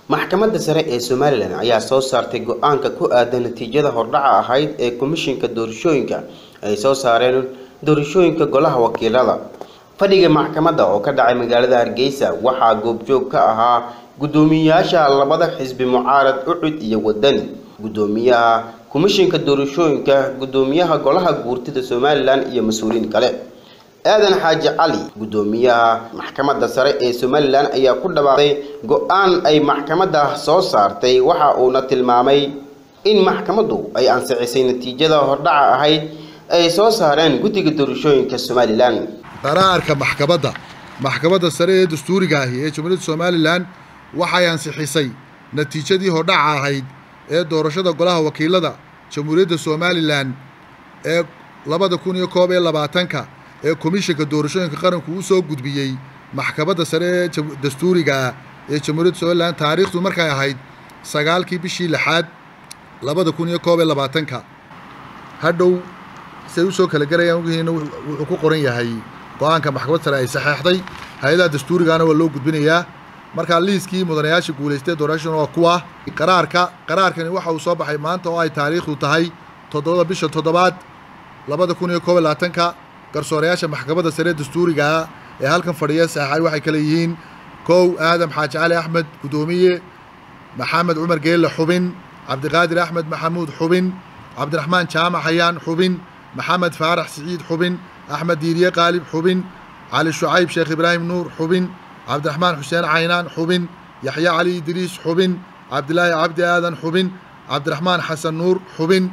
maxkamadda sare ee somalilan ayaa soo saartay go-aanka ku aadan natiijada hordhaca ahayd ee komishinka doorashooyinka ay soo saareen doorashooyinka golaha wakiilada fadhiga maxkamadda oo ka dhacay magaalada hargeysa waxaa goobjoog ka ahaa guddoomiyayaasha labada xisbi mucaarad ucud iyo wadani guddoomiyaha komishinka doorashooyinka guddoomiyaha golaha guurtida somalilan iyo mas-uuliyiin kale aadan xaaji cali guddoomiyaha maxkamadda sare ee somalilan ayaa ku dhawaaqay go-aan ay maxkamadda soo saartay waxa uuna tilmaamay in maxkamaddu ay ansixisay natiijada hordhaca ahayd ay soo saareen guddiga doorashooyinka somalilan qaraarka maxkamadda maxkamadda sare ee dastuuriga ahi ee jamhuuriyadda somalilan waxay ansixisay natiijadii hordhaca ahayd ee doorashada golaha wakiilada jamhuuriyadda somalilan ee labada kun iyo koob iyo labaatanka ee komishinka doorashooyinka qaranku u soo gudbiyey maxkamadda sare ee dastuuriga ee jamhuuriyadda somalilan taariikhdu markay ahayd sagaalkii bishii lixaad labada kun iyo koob iyo labaatanka hadhow siay usoo kala garayaan ogihiina wuxuu ku qoran yahay go-aanka maxkamadda sare ay saxeexday hay-adaha dastuurigaana waa loo gudbinayaa markaa liiskii mudanayaasha guulaystay doorashaduna waa kuwa qaraarka qaraarkani waxa uu soo baxay maanta oo ay taariikhdu tahay toddobada bisha toddobaad labada kun iyo koob iyo labaatanka garsoorayaasha maxkamadda sare dastuurigaa ee halkan fadhiya saxaay waxay kale yihiin kow aadam xaaji cali axmed guddoomiye maxamed cumar geelle xubin cabdiqaadir axmed maxamuud xubin cabdiraxmaan jaamac hayaan xubin maxamed faarax siciid xubin axmed diiriye qaalib xubin cali shucayb sheekh ibraahim nuur xubin cabdiraxmaan xuseen caynaan xubin yaxya cali idriis xubin cabdilaahi cabdi aadan xubin cabdiraxmaan xasan nuur xubin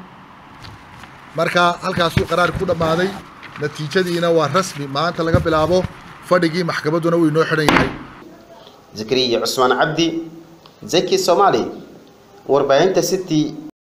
marka halkaasuu qaraar ku dhammaaday natiijadiina waa rasmi maanta laga bilaabo fadhigii maxkamadduna wuu inoo xidhan yahay zakariya cusmaan cabdi zaki soomaali warbaahinta city